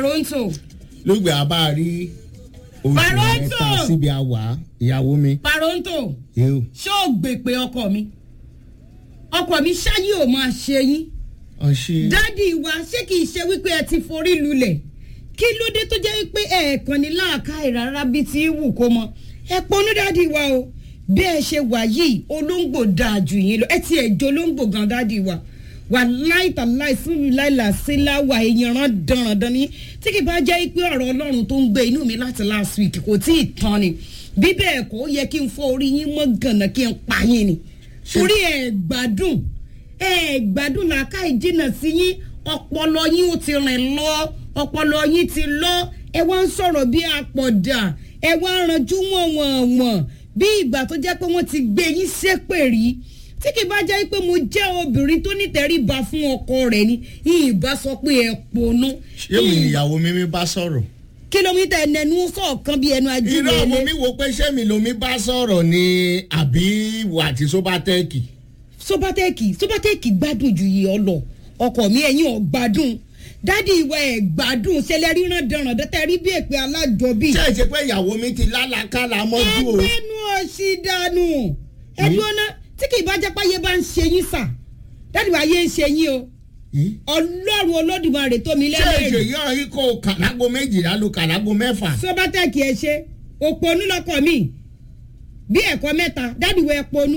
paronto lùgbẹ́ àbá rí oṣù Paronto! mẹ́ta síbi àwà ìyàwó mi. paronto yóò ṣé o gbè pé ọkọ mi ọkọ mi ṣáyé ò máa ṣe yín ọṣẹ. dádì wa ṣé kì í ṣe wípé ẹ ti forí lulẹ̀ kí ló dé tó jẹ́ wípé ẹ̀ẹ̀kan ní láàká ìrara bíi ti wù kó mọ ẹ ponú dádì wa o bí ẹ ṣe wà yìí olóńgbò dáa jù yín lọ ẹ ti ẹ̀ jọ olóńgbò gan dádì wa wà láìta láì fún mi láìla sí láwà èèyàn rán dandan ní tí kì bá jẹ́ pé ọ̀rọ̀ ọlọ́run tó ń gbé inú mi láti last week kò tí ì tán ni bí bẹ́ẹ̀ kọ́ ó yẹ kí n fọ́ orí yín mọ́ gànà kí n pa yín ni torí ẹ̀ gbádùn ẹ gbádùn làákà ìjìnà sí yín ọpọlọ yín ó ti rìn lọ ọpọlọ yín ti lọ ẹ wá ń sọ̀rọ̀ bí àpọ̀dà ẹ wá ń ranjú wọ̀nwọ̀nwọ̀n bí ìgbà tó jẹ́ pé wọ́n ti gbé yín ṣépè rí tí kì bá jẹ́ pé mo jẹ́ obìnrin tó nítẹríba fún ọkọ rẹ̀ ni ìbá sọ pé ẹ pònú. ṣé mi ìyàwó mi mi bá sọ̀rọ̀. kìlómítà ẹnẹnu sọ̀kan bí ẹnu irọ́ mo ajínigbé mi wo pé ṣé mi lomi bá sọ̀rọ̀ ni àbí wà tí sóbátẹ́ẹ̀kì. sobatẹ́ẹ̀kì sobatẹ́ẹ̀kì gbádùn ju yìí ọ lọ ọkọ mi ẹ̀yìn ọ̀ gbádùn dádì ìwà ẹ̀ gbádùn ṣẹlẹ̀ ríran dẹ̀ràn dẹ́tẹ̀ rí bí èpè alájọbí. ṣé ìṣe pé ìyàwó mi ti lálàkàlà mọ́jú o. ẹgbẹ́nu ọ̀sì dànù ẹ̀dùn ọ̀nà tí kì í bá jẹ́ páyé bá ń ṣe yín sà dádì wa yé ń ṣe yín o Ih? ọlọ́run olódùmarè tó mi ṣé ìṣe lẹ́lẹ́rìí yọ ikó kàlágo méjìlá lu kàlágo mẹ́fà. sobatẹ́ẹ̀kì ẹ̀ ṣe òpònú lọkọ mi bí ẹ̀kọ́ mẹ́ta dádì wa ẹ̀ ponú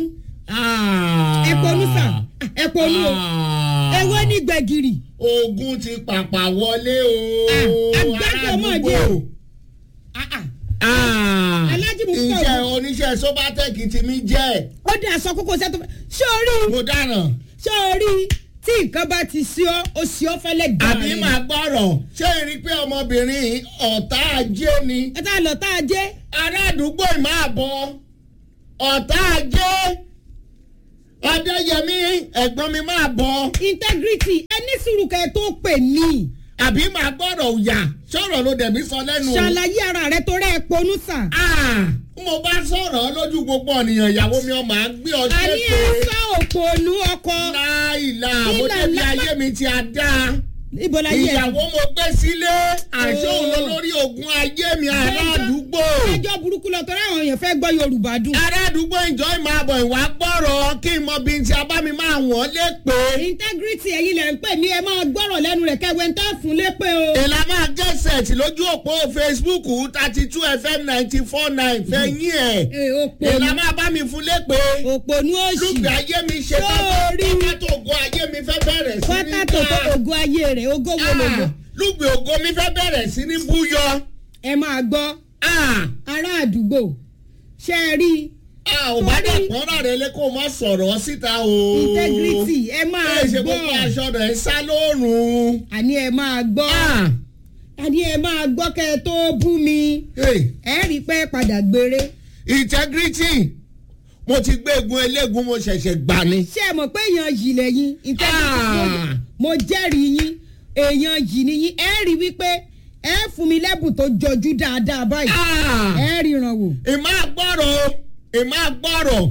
ẹ̀ ponú sà ẹ̀ ponú o ẹ̀wọ́ ní gbẹ̀gìrì. ogun ti pàpà wọlé o. Ah, àgbákò mọ̀ dé o. Ah, ah. Ah, Alhaji Mufta iṣẹ́ Ogun. oníṣẹ́ sóbátẹ́ẹ̀kì ti mi jẹ́ ó dé aṣọ kókó sẹ́tọ̀ sórí mo dáràn. sórí tí nǹkan bá ti sí ọ ó sí ọ fẹ́lẹ́ gbà àbí màá gbọ́rọ̀ ṣé ẹ rí i pé ọmọbìnrin yìí ọ̀tá ajé ni ẹ tá a lọ tá a jẹ́ ará àdúgbò ì máa bọ̀ ọ̀tá ajé ọdẹ́yẹmí ẹ̀gbọ́n mi máa bọ̀ integrity ẹni sùúrù kẹ́ ẹ tó pè mí àbí màá gbọ́rọ̀ òyà sọ̀rọ̀ ló dẹ̀ mí sọ lẹ́nu o. ṣàlàyé ara rẹ tó rẹ́ ẹ ponú sà. Ah, mo bá sọ̀rọ̀ lójú gbogbo ènìyàn ìyàwó mi ọmọ à ń gbé ọ àní ẹ ṣépè sọ òpònú ọkọ láìla mo Ìlà débi lápá- ayé mi ti a dáa ibo la yẹ ìyàwó mo gbé sílé àṣọ òun lọ Oh. lórí ogun ayé mi ará àdúgbò. ẹjọ́ burúkú lọ tọ́lá àwọn èèyàn fẹ́ gbọ́ yorùbá dùn. ará àdúgbò ìjọ ìmọ̀ àbọ̀ ìwà gbọ́rọ̀ kí n mọ bí n ti abá mi máa wọ́n lé pé. integrity ẹ̀yin lẹ̀ ń pè mí ẹ máa gbọ́rọ̀ lẹ́nu rẹ̀ kẹ́wẹ́ ń tẹ́ fún lépè o. èlà máa gẹ́sẹ̀tì lójú òpó facebook thirty two fm ninety four nine fẹ́yìn ẹ̀. Ee, òpònú èlà máa bá mi fún lé pé. òpònú òsì. lùgbẹ́ ayé mi ṣe Sórí. pátá ògo ayé mi fẹ́ bẹ̀rẹ̀ sí ní pátá tó tó ògo ayé rẹ̀ ògo wo lògo. Ah, lùgbẹ́ ògo mi fẹ́ bẹ̀rẹ̀ sí ní búyọ. ẹ máa gbọ́ Ah, ará àdúgbò ṣe é rí ah, ò bá Sórí. dẹ̀ pọ́nrán rẹ lé kó o má sọ̀rọ̀ síta o. integrity ẹ máa ẹ ṣe gbọ́ gbogbo aṣọ rẹ̀ sá lóòrùn. àní ẹ máa gbọ́ Ah, àní ẹ máa gbọ́ kẹ́ ẹ tó bú mi hey. ẹ rí pé padà gbére integrity mo ti gbé egun eléegun mo ṣẹ̀ṣẹ̀ gbà ni. ṣé ẹ mọ̀ pé èèyàn yìí lẹ́yìn integrity Ah. mo jẹ́rìí yín èèyàn yìí ni yín ẹ rí wípé ẹ fún mi lẹ́bùn tó jọjú dáadáa báyìí ẹ ríran wò. ìmọ̀ àgbọ̀rọ̀ ìmọ̀ àgbọ̀rọ̀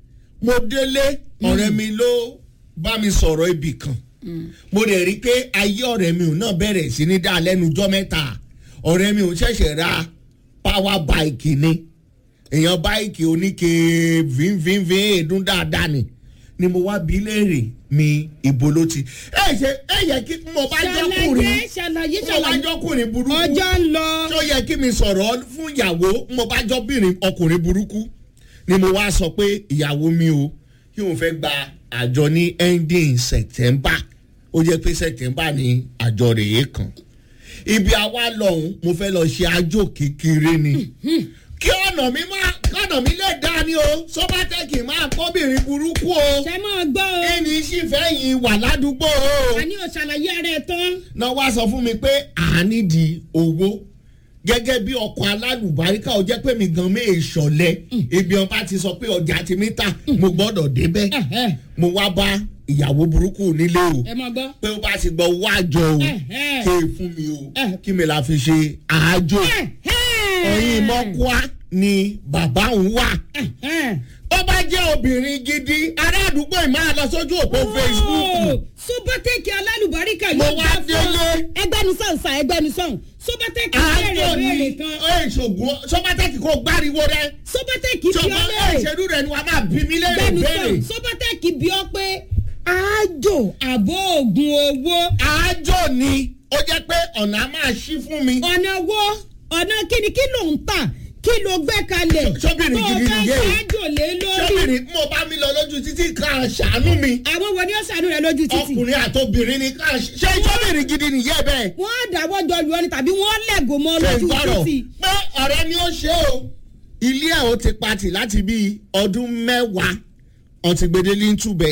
mo délé ọ̀rẹ́ mi ló bá mi sọ̀rọ̀ ibì kan mo dẹ̀ rí i pé ayé ọ̀rẹ́ mi ò náà bẹ̀rẹ̀ sí ní dá lẹ́nu jọ́ mẹ́ta ọ̀rẹ́ mi ò ṣẹ̀ṣẹ̀ ra power bike ni èèyàn báìkì oníke vínvínvín èdún dáadáa ni ni mo wá bí léèrè mi ìbò ló ti ẹ ṣe ẹ yẹ kí mo bá jọkùnrin ṣàlàyé ṣàlàyé mo bá ṣàlàyé jọkùnrin burúkú ọjọ́ ń lọ. tó yẹ kí mi sọ̀rọ̀ fún ìyàwó mo bá jọ́bìnrin ọkùnrin burúkú ni mo wá sọ pé ìyàwó mi o kí òun fẹ́ gba àjọ ní ending september ó jẹ́ pé september ni àjọ rèé kan ibi àwa lọ́hùn mo fẹ́ lọ ṣe àjò kékeré ni kí ọ̀nà mi máa kọ́nà mi lè dá ni o sọ́bátẹ́kì máa kọ́bìnrin burúkú o ṣe máa gbọ́ o. ẹni sì fẹ́ yìí wà ládùúgbò o àní ò ṣàlàyé ara ẹ̀ tán. náà wá sọ fún mi pé à ní di owó gẹ́gẹ́ bí ọkọ̀ alálùbáríkà ó jẹ́ pé mi gan mé ìṣọ̀lẹ̀ ibi ọba ti sọ pé ọjà ti mí tà mo gbọ́dọ̀ débẹ̀ Ẹ̀hẹ́. mo wá bá ìyàwó burúkú nílé o ẹ máa gbọ́. pé ó bá ti gbọ́ owó àjọ o Ẹ̀hẹ́. ké fún mi o Ẹ̀hẹ́. kí mi la fi ṣe àájò ẹ̀yìn mọ́kúá ni bàbá òun wà ó bá jẹ́ obìnrin gidi ará àdúgbò ì máa lọ sójú òpó facebook sọ́bọ́tẹ́kì alálùbáríkà Mo yóò wá gbà fún délé. ẹgbẹ́ ẹgbẹ́nu sọ̀n sa ẹgbẹ́nu sọ̀n sọ́bátẹ́kì béèrè àjò béèrè ni kan ìṣògùn sọ́bátẹ́kì kò gbáriwo rẹ sọ́bátẹ́kì bí ọ sọ́bà léèrè ìṣèlú rẹ ni wàá máa bí mi léèrè gbẹ́nu béèrè sọ̀n sọ́bátẹ́kì bí ọ pé àjò àbò oògùn owó àjò ni ó jẹ́ pé ọ̀nà á máa ṣí fún mi. ọ̀nà wo ọ̀nà kíni kí ló ń tà kí ló gbé kalẹ̀ Sọ́bìnrin tó o gidi fẹ́ nìyẹn. ṣáájò lé lórí sọ́bìnrin mo bá mi lọ lójú títí kan ṣàánú mi àwọn wo ni ó ṣàánú rẹ lójú títì ọkùnrin àtobìnrin ni ká ṣe sọ́bìnrin gidi nìyẹn bẹ́ẹ̀. wọ́n á dáwọ́ jọ lù ọ́ ni tàbí wọ́n lẹ̀gò mọ́ ṣe lójú ìgbọ́rọ̀ títì pé ọ̀rẹ́ ni ó ṣe o ilé ẹ̀ ó ti patì láti bíi ọdún mẹ́wàá ọ̀tí gbèdélé ń túbẹ̀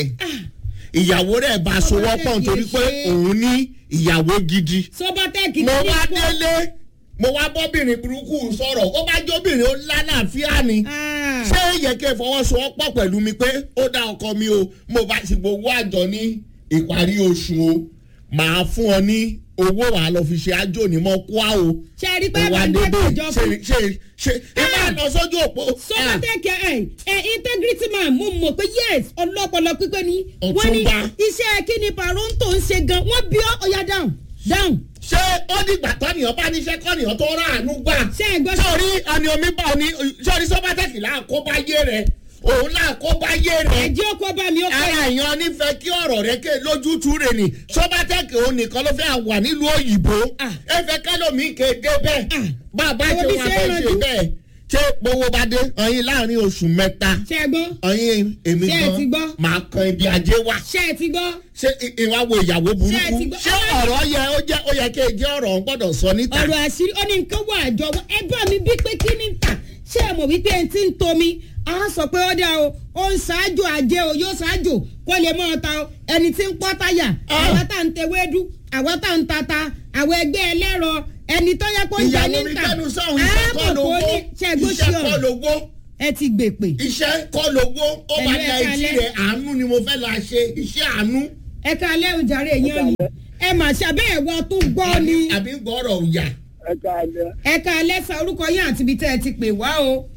ìyàwó rẹ̀ bá a sowọ́ pọ̀ nítorí pé òun ní ìyàwó gidi sọ́bátẹ́kì mo ní wá kó- délé mo wá bọ́bìnrin burúkú sọ̀rọ̀ ó bá jóbìnrin ó lálàáfíà ni Ah. ṣé yẹ kí ẹ fọwọ́sowọ́pọ̀ pẹ̀lú mi pé ó dá ọkọ mi o mo bá ti gbowó àjọ ní ìparí oṣù o màá fún ọ ní owó wàá lọ fi ṣe àjò ní mọ́ kó a o ṣe é rí pé ó wá bá gbé débè ìjọ ṣe fún ṣe ṣe ẹ máa lọ sójú òpó. sọ́bátẹ́kì ẹ̀ ẹ̀ integrity man mo mọ̀ pé yes ọlọ́pọlọ pípé ni wọ́n ní Ọ̀túnba. iṣẹ́ kíni paronto ń ṣe gan wọ́n bí ọ́ ọ̀yà down down ṣé ó dìgbà tọ́nìyàn bá níṣẹ́ kọ́nìyàn tó ráàánú gbà. ṣe é gbọ́ sọ̀rí ọ̀nì omi bá ọ̀nì sọ̀rí sọ́bátẹ́kì láàkóbáyé rẹ̀ òun láàkóbáyé rẹ̀. ẹ̀jẹ̀ ọkọ̀ bá mi ọkọ̀ ara èèyàn nífẹ̀ẹ́ kí ọ̀rọ̀ rẹ ké lójútùú rẹ̀ ni sọ́bátẹ́kì òun nìkan ló fẹ́ wà nílùú òyìnbó Ah. ẹ fẹ́ kálómi kéde bẹ́ẹ̀ Ah. bàbá Àwọn ṣe bí wọn ṣe fẹ́ ń ṣe ranjú. bẹ́ẹ̀ ṣé gbowó bá dé ọyìn láàrin oṣù mẹ́ta ṣe é gbọ́ ọyìn èmi Ṣé ẹ ti gbọ́? gan máa kan ibi ajé wa ṣe é ti gbọ́ ṣé i- ìwà wo ìyàwó Ṣé ẹ burúkú ti gbọ́? ṣé ọ̀rọ̀ yẹ ó jẹ́ ó yẹ kí ẹ jẹ́ ọ̀rọ̀ ń gbọ́dọ̀ sọ níta ọ̀rọ̀ àṣírí ó ní nǹkan wà àjọ wọn ẹ bá mi bí pé kí ni tà ṣé ẹ mọ̀ wípé ẹni tí ń tomi á sọ pé ó dá o ó ń ṣáájú àjẹ o yóò ṣáájú kó lè mọ́ ta o ẹni tí ń pọ́ táyà Ah. àwa tá ń tewédú àwa tá ń tata àwọn ẹgbẹ́ ẹlẹ́rọ ẹni tó yẹ kó ń jẹ ìyàwó ní mi tà kẹ́nu sọ̀hún iṣẹ́ kọ́ lówó ṣẹ́gbó sí iṣẹ́ kọ́ ọ̀rọ̀ lówó ẹ ti gbèpè iṣẹ́ kọ́ lówó ó bá Ẹ̀lú da ẹ̀ka etí alẹ́. rẹ̀ àánú ni mo fẹ́ la ṣe iṣẹ́ àánú ẹ ká alẹ́ òjàre èèyàn ni ẹ mà ṣàbẹ́ ẹ̀wọ̀ tó gbọ́ ni àbí gbọ́rọ̀ òyà. ẹ káàlẹ́ ẹ ká alẹ́ sa orúkọ yín àti ibi tẹ́ ẹ ti pè wá o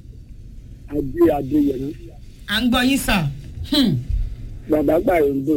adé adéyẹmí à ń gbọ́ yín sà. Hmm. bàbá gbàyànjọ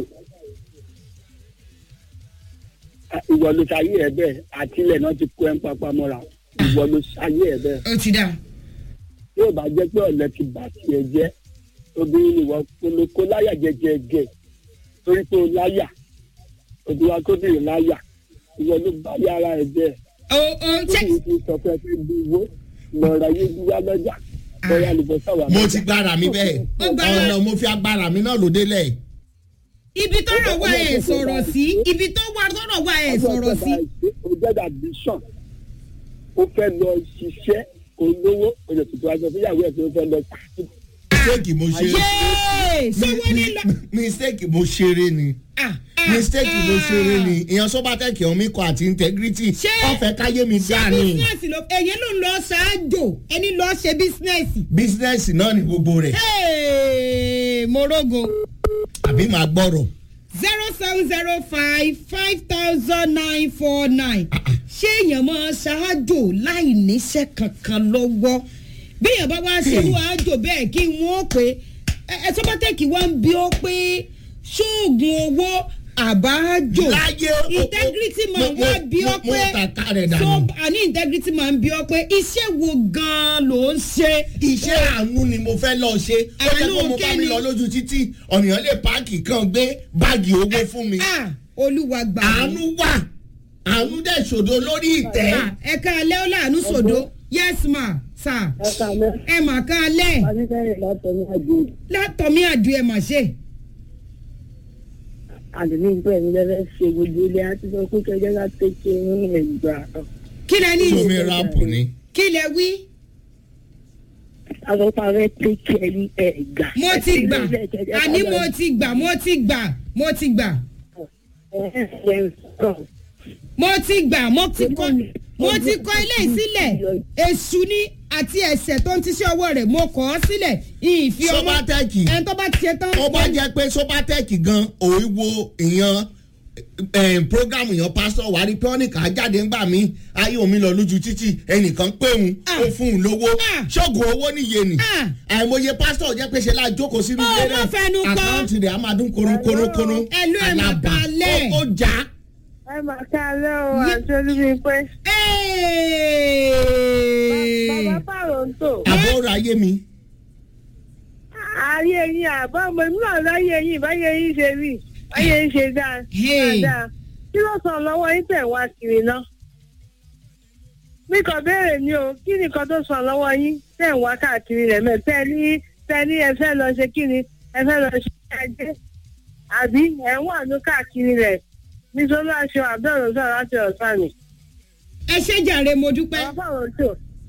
ìwọ ló ṣayé ẹ bẹ́ẹ̀ àtìlẹ náà ti kó ẹ ń papá mọ́ra ìwọ ló ṣayé ẹ bẹ́ẹ̀ ó ti dà. yóò bá jẹ́ pé ọ̀lẹ ti bà tiẹ̀ jẹ́ obìnrin ìwọ kólókó láyà jẹjẹjẹ torí pé o láyà òbí wa kó bèrè láyà ìwọ ló bá yàrá ẹ bẹ́ẹ̀ ó ó ṣe ó ti sọ pé ẹ fẹ́ bí owó lọ́ọ̀rọ̀ ayé gbígbá lọ́jà lọ́ọ̀rọ̀ àlùbọ́sà wà mo lọ́jà. ti gbára mi bẹ́ẹ̀ Ó gbára- ọ̀nà mo fi agbára mi náà ló délẹ̀. ibi tọ́rọ̀ wà ẹ̀ sọ̀rọ̀ sí ibi tó wà tọ́rọ̀ wà ẹ̀ sọ̀rọ̀ sí. o jẹ́ admission o fẹ́ lọ ṣiṣẹ́ olówó o lè tuntun aṣọ fúnyàwó ẹ̀ tó fẹ́ lọ sí. mistake mo ṣe yéé ṣé wọ́n ní lọ. mistake mo ṣeré ni Ah, ah, mistake mo ah. ṣeré ni ìyẹn sọ́bátẹ́kì ọ̀mí kọ àti integrity Ṣé- ọ̀fẹ́ káyé mi ṣé dá ni bísínẹ́sì ló ẹ̀yẹ́ ló ń lọ ṣáájò ẹni lọ ṣe bísínẹ́sì. business náà ni gbogbo rẹ̀ Hey, morogo àbí màá gbọ́rọ̀ zero seven zero five five thousand nine four nine ṣé èèyàn máa ṣáájò láì níṣẹ́ kankan lọ́wọ́ bí èèyàn bá wá ṣerú àjò bẹ́ẹ̀ kí wọ́n pé ẹ ẹ sọ́bátẹ́kì wá ń bí ó pé ṣóògùn owó àbájò láyé o- o- integrity mo- man mo- wá bí ó mo- mo pé tàka rẹ̀ dànù. so àní integrity man bí ó pé iṣẹ́ wo gan-an ló ń ṣe. iṣẹ́ àánú ni mo fẹ́ lọ ṣe ó jẹ́ Àánú pé mo bá mi kíni? lọ lójú títì ọ̀nìyàn lè páàkì kan gbé báàgì owó fún mi Ah, olúwa gbà mí. àánú wà àánú dẹ̀ ṣòdo lórí ìtẹ́ Ah, ẹ ká alẹ́ ó láàánú sòdó yes ma sir ẹ kàlẹ́ ẹ mà ká alẹ́ adékẹ́yìn látọ̀ní àjò látọ̀mí àdú ẹ mà ṣe. àdùnní ìgbẹ́ mi lẹ́fẹ́ ṣe gbogbo ilé àti sọ pé kẹjẹ ká tẹ̀kẹ́ ní ẹ̀gbà. kí lẹ ní omi ráàpù ni kí lẹ wí àsọpá rẹ tẹ̀kẹ́ ní ẹ̀gbà. mo ti gbà àní mo ti gbà mo ti gbà mo ti gbà mo ti gbà mo ti kọ mo ti kọ ilé yìí sílẹ̀ èṣù ni àti ẹ̀ṣẹ̀ tó ń tiṣẹ́ ọwọ́ rẹ̀ mo kọ́ ọ sílẹ̀ ìfi ọmọ sọ́bátẹ́kì ẹni tó bá tiẹ̀ tán. ó bá jẹ́ pé sọ́bátẹ́kì gan òun wo ìyan programu yan pásítọ̀ wà rí píọ́nìkà jáde ńgbà mí ayé omi lọ lójú títì ẹnìkan pé òun Ah. ó fún un lówó Ah. ṣọ́gun owó nìyé ni Ah. àìmọye pásítọ̀ jẹ́ pé ṣe láà jókòó sínú Ó, ilé má fẹnu kò. àkáǹtì rẹ̀ á máa dún kórókóró Ẹlú ẹ̀ máa balẹ̀. ó já ẹ mà káalẹ́ o àti olúmípé. bàbá pààrọ̀ ń tò. àbúrò ayé mi. ayé yín àbá ọmọ mi náà láyé yín báyé yín ṣe rí báyé yín ṣe dáa Hey. dáadáa kí ló sọ lọ́wọ́ yín tẹ̀ wá kiri náà. mi kàn béèrè ni o kí nìkan tó sọ lọ́wọ́ yín tẹ̀ wá káàkiri rẹ̀ mẹ́ tẹ́ ní tẹ́ ní ẹ fẹ́ lọ ṣe kí ni ẹ fẹ́ lọ ṣe ajé àbí ẹ̀ ń wà ní káàkiri rẹ̀ nítorí aṣọ àbẹ̀rẹ̀ sọ̀rọ̀ láti ọ̀sán ni. ẹ ṣe jàre mo dúpẹ́ bàbá pààrọ̀ ń tò.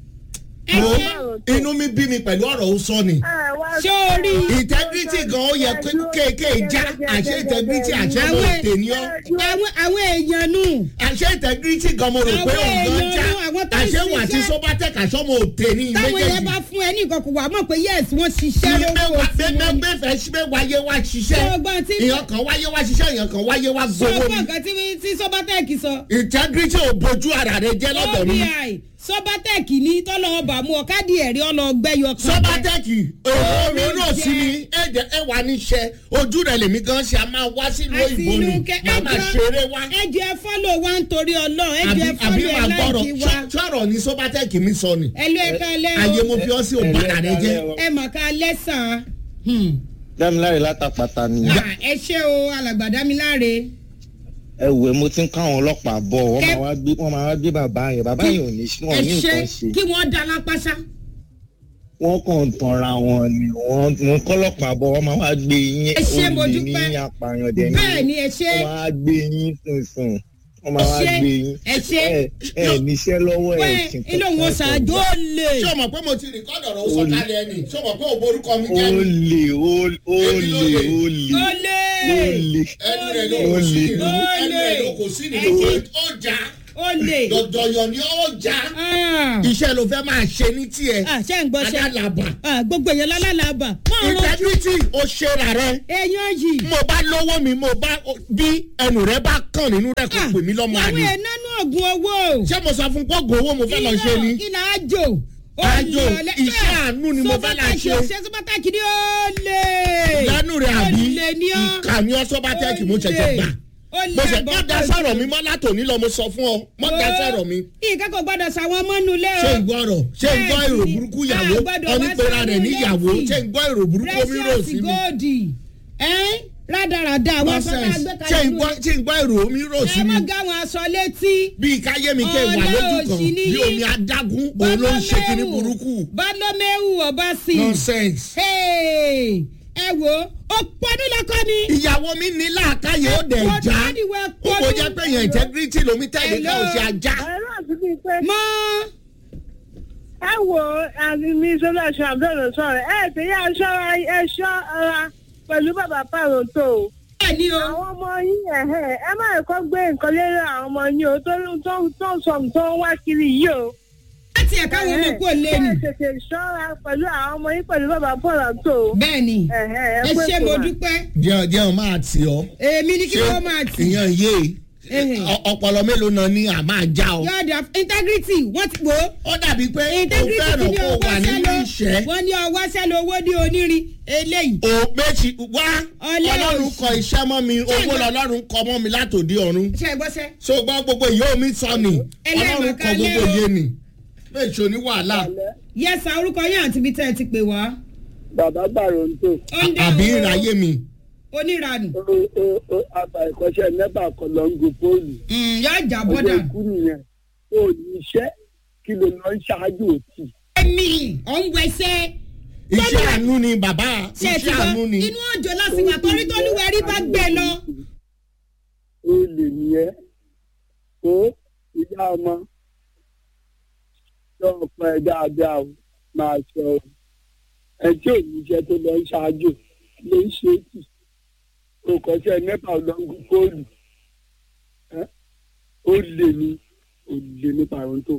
ẹ Wo, ṣe inú mi bí mi pẹ̀lú ọ̀rọ̀ ó sọ ni. ṣé o rí integrity gan ó yẹ kéèké já àṣẹ integrity àṣẹ mo Àwọn- tè ní ọ. àwọn àwọn èèyàn nù àṣẹ integrity gan mo rò pé Àwọn òun gan já èèyàn àwọn tó ń àṣẹ wà tí ṣiṣẹ́. sobatec àṣọ mo tè ní táwọn yẹn bá méjèèjì. fún ẹ ní nǹkan kò wá mọ̀ pé yes wọ́n ṣiṣẹ́ lówó tí wọ́n ní. bẹ́ẹ̀ fẹ́ ṣe wáyé wá ṣiṣẹ́ Ṣọgbọ́n tí- ìyàn kan wáyé wá ṣiṣẹ́ ìyàn kan wáyé wá gbowó sọ́gbọ́n ni. nǹkan tí tí sọ́bátẹ́ẹ̀kì sọ integrity ò bójú ara rẹ jẹ́ lọ́dọ̀ mi. obi sọ́bátẹ́ẹ̀kì ní tọ́lọ́wọ́ bá mú ọ káàdì ẹ̀rí ọlọ́gbẹ́yọ kan sobatec èrò mi rò sí mi ẹ̀jẹ̀ ẹ̀ wà níṣẹ́ ojú rẹ̀ lèmi gan ṣe a máa wá sílùú àti òyìnbó inú ni kẹ màá máa ṣeré wá. ẹjọ ẹ fọlọ wa nítorí Ọlọ́run ẹjọ àbí ẹ àbí fọlọ ẹ màá gbọ́rọ̀ láìkí wa Ṣọ́- ṣọ́rọ̀ ni sobatec mi sọ ni. ẹlú ẹ ká lẹ ayé o mo fi ọ́ sí òbára rẹ jẹ́. ẹ mà ká lẹ́sàn dámiláre látàpàtà ni án ẹ ṣé o alàgbàdámiláre ẹ wẹ mo ti ń káwọn ọlọ́pàá bọ̀ wọ́n Kẹ́- máa wá gbé wọ́n máa wá gbé bàbá yẹn bàbá yẹn ò ní wọn ẹ ò ní ṣe nǹkan ṣe kí wọ́n dá lápásá wọ́n kàn ń tanra wọn ni wọ́n wọ́n kọ́lọ́pàá bọ̀ wọ́n máa wá gbé yín Ẹ ṣé, mo olè ní dúpẹ́. apààyàn dẹ̀ ní bẹ́ẹ̀ ni ẹ ṣe wọ́n máa gbé yín sùnsùn wọ́n máa wá Ẹ ṣé, gbé yín ẹ ṣé. ẹ ẹ níṣẹ́ lọ́wọ́ pé ẹ̀ ṣe inú òun ṣáájú ó lè ṣé o mọ̀ pé mo ti rìkọ́dọ̀ ọ̀rọ̀ ó sọ kalẹ̀ ẹni ṣé o mọ̀ pé òbó orúkọ mi ó jẹ́ ni lè ó lè ó Èmi ló lè. lè ó ó lè ó lè lè ẹnu rẹ̀ ló kò sí nínú Ó ẹnu lè. rẹ̀ ló kò sí Ẹ nínú ṣé. ó já ó lè dọ̀dọ̀yọ̀ ni ó já Ah. iṣẹ́ ló fẹ́ máa ṣe ní tiẹ̀ Ah, ṣé ń gbọ́ ṣe adálàbà Ah, gbogbo èèyàn lálàbà wọ́n ń rojú integrity ó ṣe rà rẹ èèyàn yìí mo bá lówó mi mo bá bí ẹnu rẹ bá kàn nínú rẹ kò pè mí lọ́mọ àwọn àlè èèyàn nánú ọ̀gùn owó ṣé mo sọ fún gbọ́gbọ́ owó mo fẹ́ lọ ṣe ni kí là á jò Àjò, iṣẹ́ àánú ni mo fẹ́ là ṣe. ṣe sọ́bátàkì ni ó lè lẹ́nu rẹ̀ àbí ó lè ní ọ́ ìkà ni ọ́ sọ́bátẹ́ẹ̀kì mo ṣẹ̀ṣẹ̀ gbà ó lè mo ṣe bọ́ má da pẹ̀lú. sọ̀rọ̀ mi mọ́ látòní lọ mo sọ fún ọ má da sọ̀rọ̀ mi nǹkan kò gbọ́dọ̀ sàwọn mọ́nu lé o ṣé ń gbọ́ ọ̀rọ̀ ṣé ń gbọ́ èrò burúkú ìyàwó a gbọ́dọ̀ wá onípera rẹ̀ sánú níyàwó létí. ṣé ń gbọ́ èrò burúkú omi rò precious sí mi gold ẹ́n rádaràda àwọn afẹ́fẹ́ nonsense agbẹ́kalẹ̀ ṣé ń gbọ́ ṣé ń gbọ́ èrò omi rò sí ẹ mi má gá àwọn aṣọ létí. bíi káyé mi kẹ́ wà Ọ̀lẹ lójú kan òṣì ni bí yín. omi adágún òun ló ń ṣe kíní burúkú bálọ́mẹ́wù ọba sí. nonsense. Hey, ẹ wo ó pọnú lọkọ mi. ìyàwó mi ní làákàyè ó dẹ̀ Pọnú já àdìwẹ̀ ó kò pọnú. jẹ́ pé yẹn integrity lomi tẹ̀lé ká ò ṣe ajá. ẹ̀rọ àti bíi pé mọ ẹ wo àmì mi sọ́dọ̀ aṣọ àbẹ̀rẹ̀ sọ̀rọ̀ ẹ̀ tẹ̀ yá aṣọ ẹ̀ṣọ́ ara pẹ̀lú bàbá pààrọ̀ tó o. bẹ́ẹ̀ ni o. àwọn ọmọ yín ẹ̀hẹ́ ẹ má kọ́ gbé nǹkan lérò àwọn ọmọ yín o tó tó tó ń sọ tó ń wá kiri yìí o. láti ẹ̀ka àwọn ọmọ kò lé ni. ẹ tètè ṣọ́ra pẹ̀lú àwọn ọmọ yín pẹ̀lú bàbá pààrọ̀ tó o. bẹ́ẹ̀ ni ẹ̀hẹ́ ẹ pé ṣe kò mo wá. dúpẹ́ jẹun jẹun máa tì ọ́. èmi ní kí wọ́n máa tì. ìyẹn yé Ehe. ọ- ọpọlọ mélòó náà ni à máa já ọ. yọ̀ọ̀dà integrity wọ́n ti wò ó. ó dàbí pé o integrity ti fẹ́ràn ní kó o ọwọ́ wà nínú sẹ́lẹ̀ ìṣẹ́. wọ́n ní ọwọ́ sẹ́lẹ̀ owó ní onírin eléyìí. o méjì wá Ọlẹ́ ọlọ́run òsì. kọ iṣẹ́ mọ́ mi owó ìgbà- lọ́lọ́run kọ mọ́ mi látòdì ọ̀run. ṣe é gbọ́sẹ̀. so gbọ́ gbogbo ìyó mi sọ ni Ẹlẹ́mọ̀ ọlọ́run kọ kalẹ́ gbogbo o. yé ni méjì ní wàhálà yẹ́sà orúkọ yín àti ibi tẹ́ ẹ ti pè wá. bàbá gbàrọ̀ ń tò ó ń dá àbí owó ìráyé mi. oníranù. ó ó ó àbá ìkọ́ṣẹ́ nẹ́bà kan lọ ń gun fóònù yóò jà ọjọ́ bọ́dà. ikú nìyẹn ó ní iṣẹ́ kí ló lọ ń ṣáájú òtí. ẹ̀mí ọ̀ ń wẹsẹ̀. iṣẹ́ àánú ni bàbá ṣe ti iṣẹ́ gbọ́ àánú ni. inú òjò lásìkò torí tó lúwẹ̀rí bá gbé lọ. ó lè nìyẹn ó ìyá ọmọ lọ́wọ́ pọ̀ ẹ̀ dáadáa o máa sọ ọ ẹ tí ò ní iṣẹ́ tó lọ ń ṣáájú ló ń ṣe é tì ó kọ́ṣẹ́ nẹ́bà lọ ń gun fóònù ẹ́ ó lè ní ó lè ní pàrọ̀ǹtò.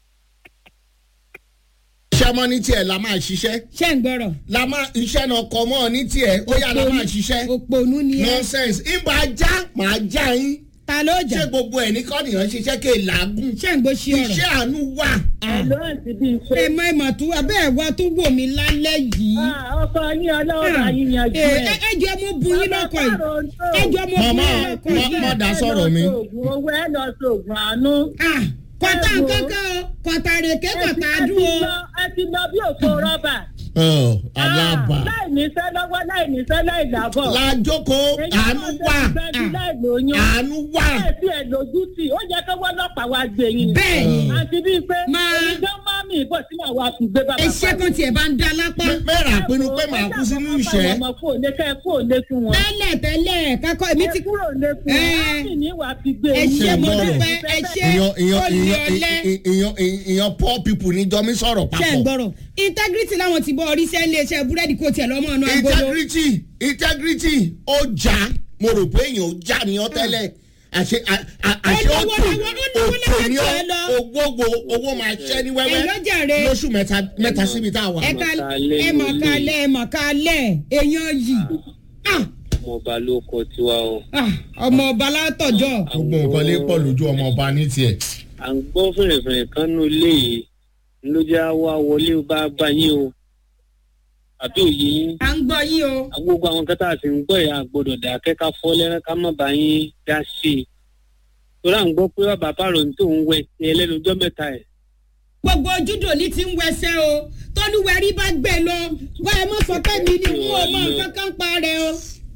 iṣẹ́ mọ́ ní tiẹ̀ la máa ṣiṣẹ́ ṣé ń gbọ́rọ̀. la máa iṣẹ́ náà kọ mọ́ ní tiẹ̀ ó yà la máa ṣiṣẹ́ òpònú ni ẹ. nonsense ìbá já màá já yín ta ló jà ṣé gbogbo ẹ̀ ní kọ́nìyàn ṣiṣẹ́ ké làágùn ṣé ń gbó ṣí ọ̀rọ̀ iṣẹ́ àánú wà. ẹ̀ló àti bíi ṣe. ẹ mọ ìmọ̀ tó abẹ́ ẹ̀ wá tó wò mí lálẹ́ yìí. ọkọ ní ọlọ́wọ́ yín yanjú ẹ ẹ̀. ẹ jọ mo bu yín lọ́kọ̀ yìí ẹ jọ mo bu Màmá, yín lọ́kọ̀ mọ- yìí. mọ dá sọ̀rọ̀ mi. owó ẹ lọ sóògùn àánú. Ah, kọ̀tà ẹ wò. kankan o kọ̀tà rèké kọ̀tà ẹ ti dúró. lọ ẹ ti lọ bí òkú rọ́bà. Ọ̀, alábà. Ah, láì níṣẹ́ lọ́wọ́ láì níṣẹ́ láì lábọ̀. lájókòó àánú wà láì lóyún. àánú wà. bẹ́ẹ̀ tí ẹ lójú tì ó yẹ kí wọ́n lọ́pàá wá gbé yín. bẹ́ẹ̀ ni àti bíi pé Máa- onídán máa mi ìbọ̀ sínú àwọn àfùgbé bàbá iṣẹ́ kan tiẹ̀ bá ń da lápá. mẹ́ra pinnu pé màá kú sínú ìṣẹ́. ọmọ fún òde kẹ́ ẹ fún òde fún wọn. tẹ́lẹ̀ tẹ́lẹ̀ kakọ́ èmi ti ẹ kúrò lé fún Ẹ. wọn. á sì ní ìwà fi gbé ẹ yín. ṣe mo gbọ́rọ̀. dúpẹ́ ẹ ṣe ìyàn ìyàn olè ìyàn ọlẹ́ ìyàn ìyàn ìyàn poor people ní jọmí sọ̀rọ̀ ṣe ń papọ̀. gbọ́rọ̀ integrity láwọn ti bọ́ orí iṣẹ́ ilé iṣẹ́ búrẹ́dì kò tiẹ̀ lọ́mọ ọ̀nà agolo. integrity integrity ó já mo rò pé èèyàn ó já ni ọ tẹ́lẹ̀ àṣẹ à- à- àṣẹ Ó lówó òtò lọ́wọ́, ó lówó òtò ni lọ́wọ́ tiẹ̀ lọ. ó gbogbo owó máa ṣẹ́ ní wẹ́wẹ́ Èló jàre? lóṣù mẹ́ta mẹ́ta síbi tá a wà. ẹ ká ẹ mọ̀ kálẹ̀ ẹ mọ̀ kálẹ̀ èèyàn yìí Ah, ọmọ ọba ló kọ tiwa o ah, ọmọ ọba látọ̀jọ́ gbogbo nǹkan lè pọ̀ lójú ọmọ ọba ní tiẹ̀. à ń gbọ́ fèrèfèrè kan nínú ilé yìí ló jẹ́ wá wọlé bá bá yín o àbí òye yín à ń gbọ́ yín o gbogbo àwọn kẹta àti ń gbọ́ yà gbọ́dọ̀ dákẹ́ ká fọ́ lẹ́rẹ́ ká má bá yín dá sí i torí à ń gbọ́ pé bàbá pàrọ̀ ní tòun wẹ̀ ní ẹlẹ́nujọ́ mẹ́ta ẹ̀ gbogbo ojúdò ní ti ń wẹsẹ̀ o tọ́lúwẹ̀rí bá gbé lọ wá ẹ mọ̀ sọ pé mi ni n ò mọ nǹkan kan pa rẹ o.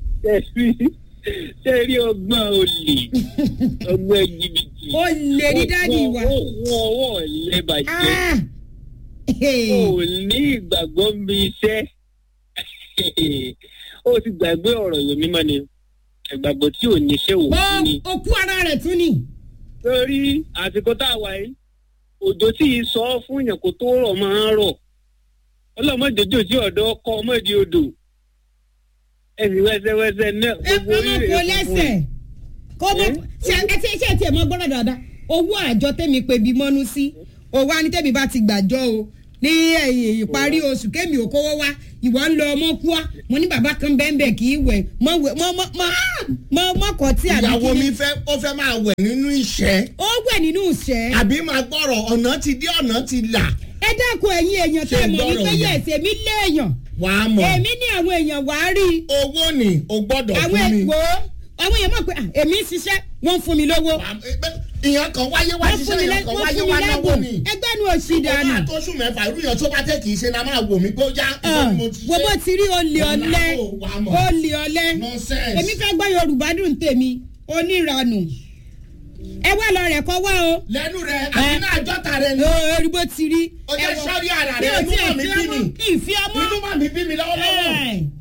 ṣe rí ọgbọ́n olè ọgbọ́n jìbìtì ó lè ní dáàdi wa. wọ́n ọwọ́ lẹ́bàjẹ́ Ah! o ní ìgbàgbọ́ bí iṣẹ́ o ti gbàgbé ọ̀rọ̀ ìwé mímọ́ ni ìgbàgbọ́ tí ò níṣẹ́ ò Ó ní. òkú ara rẹ̀ tún ni. torí àsìkò tá a wà yìí òjò tí ì sọ fún èèyàn kó tó rọ̀ máa ń rọ̀ ọlọ́mọdéjò tí ọ̀dọ́ ọkọ ọmọdé odò ẹ̀sìn wẹ́sẹ̀wẹ́sẹ̀ náà ẹ gbogbo kọ́ orí mọ̀ rẹ̀ kó funfun. lẹ́sẹ̀. kó mọ̀ ṣe ẹ ti ṣe tiẹ̀ mọ́ gbọ́dọ̀ dáadáa owó àjọ tẹ̀mí pé bí mọ́nú sí owó á ní tẹ̀mí bá ti gbàjọ́ o ní ẹ̀yìn ìparí oṣù kémi ò kówó wá ìwọ ń lọ ọmọ kúá mo ní bàbá kan bẹ́ẹ̀ kì í wẹ̀ mọ́ wẹ̀ mọ́ mọ́ mọ́ mọ́ mọ́ kọ́ tí àbí ìyàwó kí mi ni. fẹ́ ó fẹ́ máa wẹ̀ nínú ìṣẹ́ ó wẹ̀ nínú ìṣẹ́. àbí máa gbọ́rọ̀ ọ̀nà ti dé ọ̀nà ti là ẹ dákun ẹ̀yin èèyàn Ṣé tẹ́ mọ̀ gbọ́rọ̀ wípé yẹn? yẹ̀ èmi léèyàn wàá mọ̀ èmi ní àwọn èèyàn wàá rí i owó ni o gbọ́dọ̀ àwọn fún mi. èèwò àwọn èèyàn mọ̀ pé ah, èmi ń ṣiṣẹ́ wọ́n ń fún mi lówó Wàá- ẹ- ìyẹn kan wáyé wá wọ́n fún ṣiṣẹ́ mi ìyẹn lẹ́- kan wọ́n wáyé fún mi wá náwó lẹ́bùn ni. ẹgbẹ́ nu òsì ọba dànù àtọ́sù mẹ́fà irú yẹn tó bá tẹ̀ kì í ṣe la máa wò mí pé ó já Ah, ìwọ ni mo ti wo bó ṣe. ti rí olè Wàá ọ̀lẹ mọ̀, wàá mọ̀. olè ọ̀lẹ Nonsense. èmi fẹ́ gbọ́ yorùbá dùn tèmi oníranù ẹ wá lọ rẹ̀ kọ́ wá o lẹ́nu rẹ̀ àti náà jọ́ta rẹ̀ ni. orí bó ti rí Ó jẹ́ ẹ wọ- sọ́rí ara bí rẹ̀, o inú tiẹ̀ mà mí fi bí ọmọ mi. ìfi ọmọ inú mà mí bí mi lọ́wọ́lọ́wọ́. Ẹ̀,